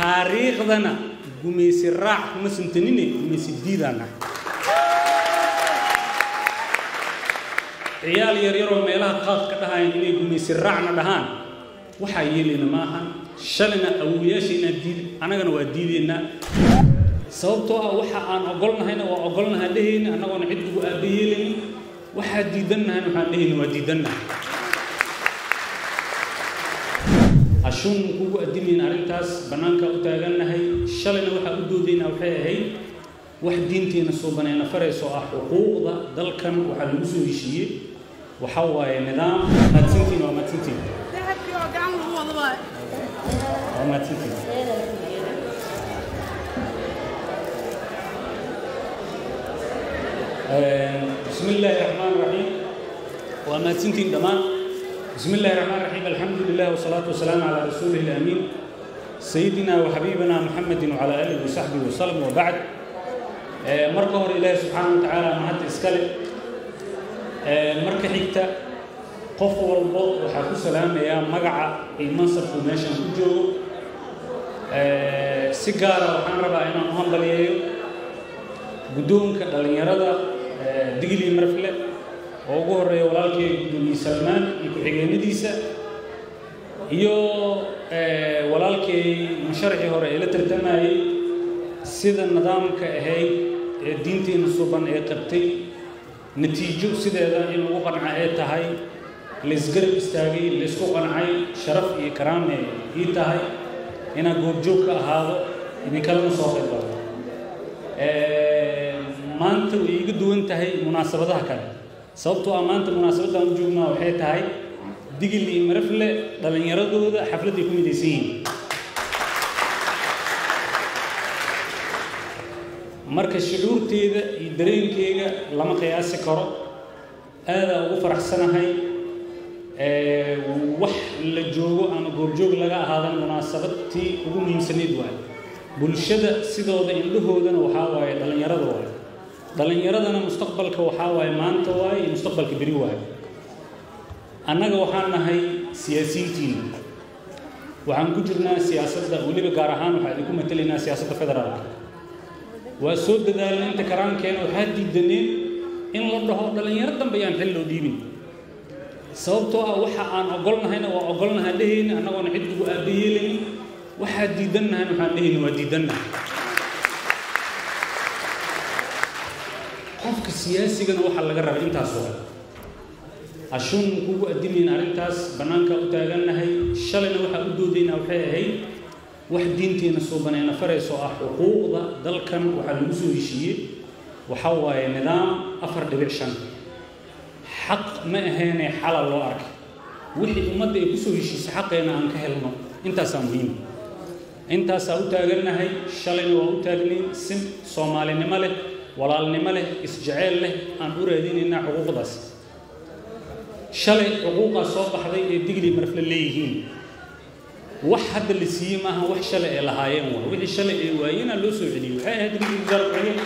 taariikhdana gumaysi raac kuma santanine gumaysi diidaan nahay ciyaal yaryaroo meelaha qaad ka dhahayan inay gumaysi raacna dhahaan waxaa yeelayna ma ahan shalayna awowayaashayna diid annagana waa diidaynaa sababtoo ah waxa aan ogolnahayna waa ogolnaha dhehayna annagoona cid ugu aaba yeelaynin waxaa diidannahayna waxaan dhehayna waa diidannaha ashuun kugu addimayn arrintaas bannaanka u taagannahay shalayna waxaa u doodaynaa waxay ahayd wax diinteena suubaneena farayso ah xuquuqda dalkan waxaa lagu soo heshiiyey waxaa waaye nidaam mahadsantiin waa mahadsantiin waa mahadsantiin بسم الله الرحمن الرحيم وما تنتين دمان بسم الله الرحمن الرحيم الحمد لله والصلاة والسلام على رسوله الأمين سيدنا وحبيبنا محمد وعلى آله وصحبه وسلم وبعد مركه إله سبحانه وتعالى مهد إسكالي مركه حكتا قف والبوط وحاكو سلام يا مقع المنصب وماشا كجو سيجارة وحان ربا إنا مهم بليايو guddoonka dhallinyarada digli marfle oo ugu horreeya walaalkii gudoomiye salmaan iyo ku-xigeenadiisa iyo walaalkii musharaxii hore ee la tartamayey sida nidaamka ahayd ee diinteena suban ee qabtay natiijo sideeda in lagu qanca ee tahay laysgarab istaagay laysku qancay sharaf iyo karaame ii tahay inaan goobjoog ka ahaado idinkalena soo qayb galo maanta way iga duwan tahay munaasabadaha kale sababtoo ah maanta munaasabaddan u joognaa waxay tahay digil iyo marafle dhallinyaradooda xafladday ku midaysan yihiin marka shucuurteeda iyo dareenkeyga lama qiyaasi karo aadaa ugu faraxsanahay wax la joogo ama goobjoog laga ahaadan munaasabadtii ugu muhiimsanayd waayo bulshada sidooda indhahoodana waxaa waaye dhallinyarada waaye dhallinyaradana mustaqbalka waxaa waaye maanta waaye iyo mustaqbalka beri waaye annaga waxaan nahay siyaasiyiintiina waxaan ku jirnaa siyaasadda weliba gaar ahaan waxaa idinku matelaynaa siyaasadda federaalka waa soo dadaalna inta karaankeena waxaa diidaneen in la dhaho dhallinyaro dambe ayaan xil loo dhiibin sababtoo ah waxa aan ogolnahayna waa ogolnaha dhehayna annagoona cid ugu aaba yeelaynin waxaa diidannahan waxaan dhehayna waa diidannaha qofka siyaasigana waxaa laga rabay intaas oo ashuun kugu addimayn arrintaas bannaanka u taagannahay shalayna waxaa u doodaynaa waxay ahayd wax diinteena suubaneena farayso ah xuquuqda dalkan waxaa lagu soo heshiiyey waxaa waaye nidaam afar dhibic shan xaq ma ahaynee xala loo arkay wixii ummadda ay ku soo heshiisay xaqeena aan ka helno intaasaa muhiim intaasaa u taagannahay shalayna waa u taagnayn si soomaalinimo leh walaalnimo leh isjeceyl leh aan u raadinaynaa xuquuqdaas shalay xuquuqaa soo baxday ee digli marfle leeyihiin wax hadda la siiyey maaha wax shalay ay lahaayeen waa wixii shalay ay waayeenaa loo soo celiyey waxay ahayd digli wasaarkuxige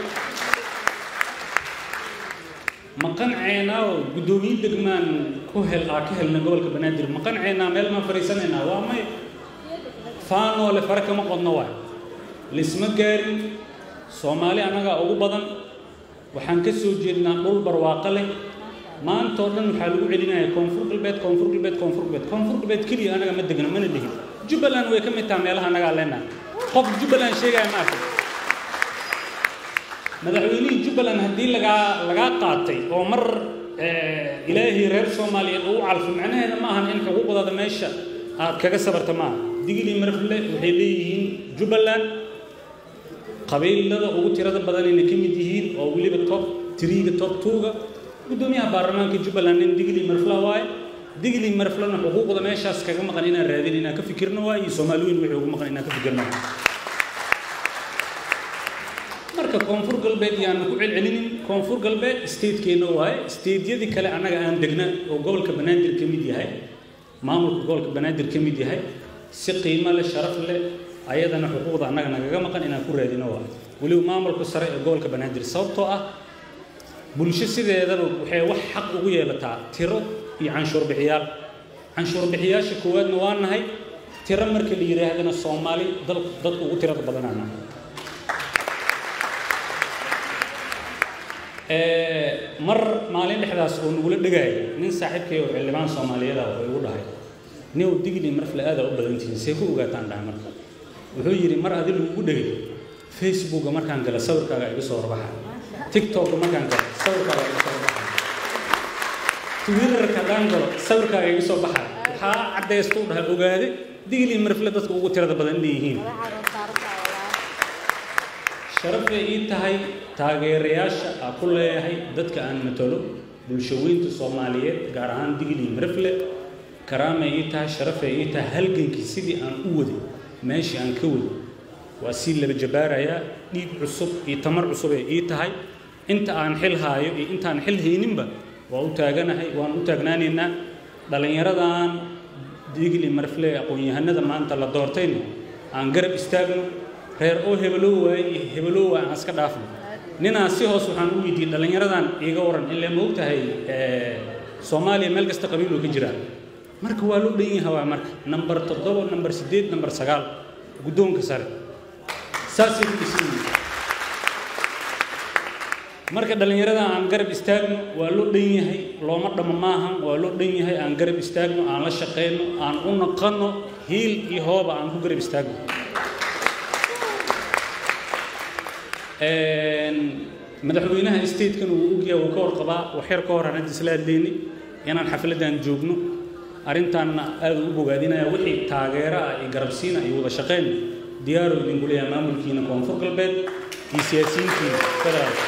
ma qanceenaa oo guddoomiye degmaan ku hel aa ka helna gobolka banaadir ma qanceenaa meel maan fariisanaynaa waa may faanoole fare kama qodno waay laisma gaarin soomaali annagaa ugu badan waxaan ka soo jeednaa dhul barwaaqo leh maanta oo dhan waxaa lagu celinaya koonfur galbeed koonfur galbeed koonfur galbeed koonfur galbeed keliya anaga ma degno mana lihin jubbaland way ka mid taha meelaha annagaa leenahay qof jubbaland sheegaya ma arkay madaxweynihii jubbaland haddii lagaa lagaa qaatay oo mar ilaahay reer soomaaliyeed uu calfo macnaheeda ma ahan in xuquuqdaada meesha aad kaga sabarta maaha digli marfle waxay leeyihiin jubbaland qabiilada ugu tirada badanayna ka mid yihiin oo weliba top triga top twoga guddoomiyaha baarlamaanka jubbaland nin digli marfla waaye digli marflana xuquuqda meeshaas kaga maqan inaan raadin inaan ka fikirno waaye iyo soomaaliyiin wixii ugu maqan inaan ka fikirno marka koonfur galbeed yaanu ku celcelinin koonfur galbeed statekeenna waaye stateyadii kale annaga aan degna oo gobolka banaadir ka mid yahay maamulka gobolka banaadir ka mid yahay si qiimo leh sharaf leh ayadana xuquuqda annaga nagaga maqan inaan ku raadino waa weliba maamulka sare ee gobolka banaadir sababtoo ah bulsho sideedaba waxay wax xaq ugu yeelataa tiro iyo canshuur bixiyaal canshuur bixiyaasha koowaadna waa nahay tiro marka la yidhaahdana soomaali dal dadku ugu tirada badanana mar maalin dhexdaas oo nagula dhagaaya nin saaxiibkay oo xildhibaan soomaaliyeed ah oo igu dhahay new digli marfle aada u badan tihiin see ku ogaataan dhahay marka wuxuu yidhi mar adi lagugu dhegay facebooka markaan gala sawirkaaga iga soo horbaxa tiktoka markaan galo sawirkaaga iga soo horbaxa twitterka haddaan galo sawirkaaga iga soo baxa waxaa caddaysta u dhahay ogaade digli marfle dadka ugu tirada badan leeyihiin sharafay ii tahay taageerayaasha aa ku leeyahay dadka aan matalo bulshaweynta soomaaliyeed gaar ahaan digli marfle karaamay ii tahay sharafay ii tahay halgankii sidii aan u waday meeshii aan ka waday waa sii laba jabaarayaa dhiig cusub iyo tamar cusub ay ii tahay inta aan xil haayo iyo intaan xil hayninba waa u taaganahay waan u taagnaanaynaa dhallinyaradan digli marfle aqoon-yahanada maanta la doortayna aan garab istaagno reer oo hebeloo waaye iyo hebeloo waa aan iska dhaafno ninaan si hoos waxaan u weydiiyey dhallinyaradan iiga waran ilaa ma ogtahay soomaaliya meel kasta qabiiloo ka jiraa marka waa loo dhan yaha waa marka nambar toddoba nambar siddeed nambar sagaal guddoonka sare saasay ku dhisan yihiin marka dhallinyarada aan garab istaagno waa loo dhan yahay looma dhamo maahan waa loo dhan yahay aan garab istaagno aan la shaqayno aan u naqanno hiil iyo hooba aan ku garab istaagno madaxweynaha statekan uu ogyahay uu ka warqabaa waxyar ka hor aan hadda isla hadlaynay inaan xafladdan joogno arrintaanna aada u bogaadinaya wixii taageero ah iyo garabsiina iyo wada shaqayn diyaaro idinku leeyahay maamulkiina koonfur galbeed iyo siyaasiyiintiina federaalka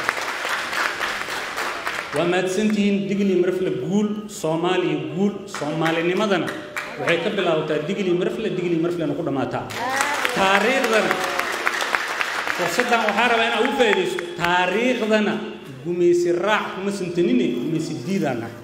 waa mahadsantihiin digli marfle guul soomaaliya guul soomaalinimadana waxay ka bilaabataa digli marfle digli marflena ku dhammaataa taariikhdana fursaddan waxaa rabaa inaa ugu faa'iidayso taariikhdana gumaysi raac kuma santanine gumaysi diidaan ah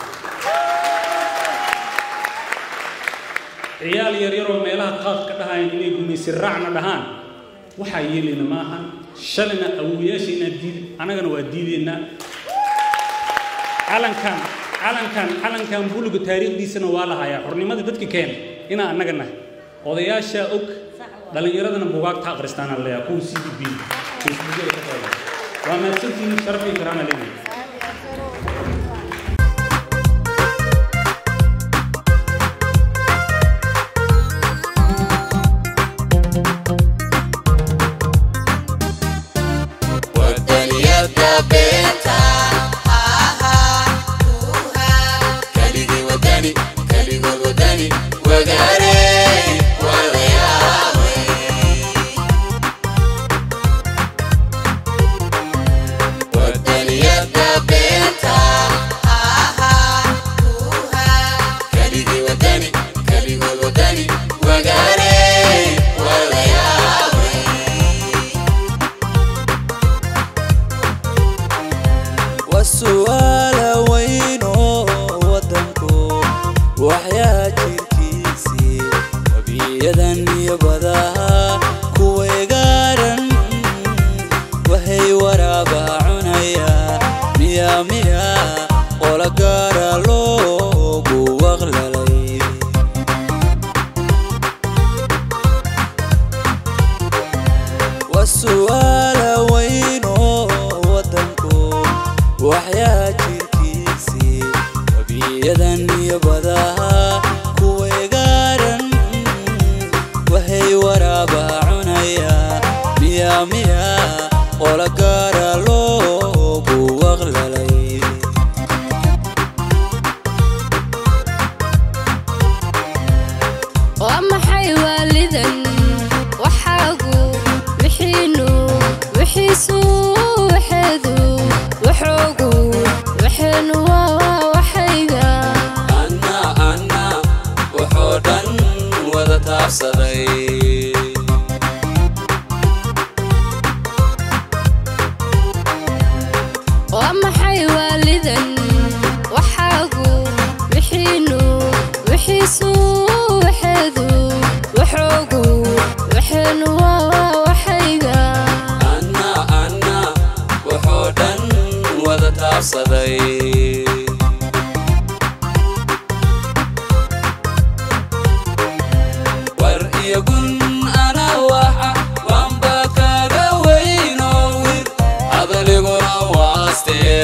ciyaal yaryaroo meelaha qaad ka dhahayan inay gumaysi raacna dhahaan waxaa yeelayna ma ahan shalayna awowayaashayna diid annagana waa diidaynaa calankan calankan calankan buluga taariikhdiisana waa lahayaa xornimada dadka keena inaa annaga nahay odayaashaa og dhallinyaradana bugaagta akhristaana leeyaa kuwa c d b facebookyada ka qooda waa mahadsantihiin sharaf iyo karaama leeyahay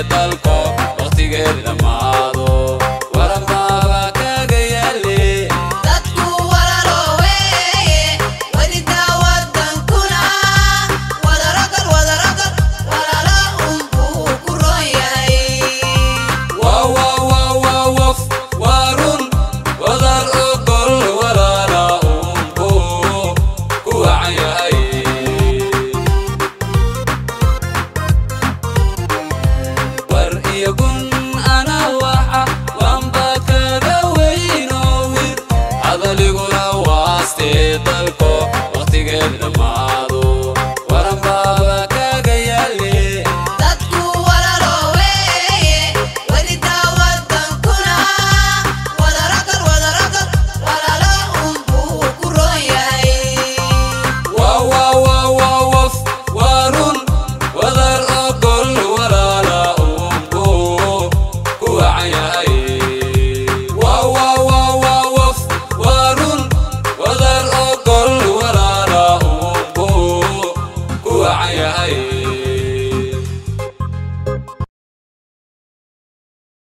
dalko waqtigeed dhammaado waranbaaba kaga yaale dadku walaalooweeye welidaa wadankuna wadarogal wadarogal walaalo unbuu ku roon yahay wwwwwf warun wadar ogol walaala unku ku wacan yahay war iyo gun ana waxa waanba kaga weynowir hadaliguna waastee dalko waqtigeed dhammaado waranbaaba kaga yaale dadku walaalooweeye welidaa wadankuna wadarogal wadarogal walaalo unbuu ku roon yahay wwwwwf warun wadar ogol walaala unku ku wacan yahay wwwwwf warun wadar ogol walaala unku ku wacan yahay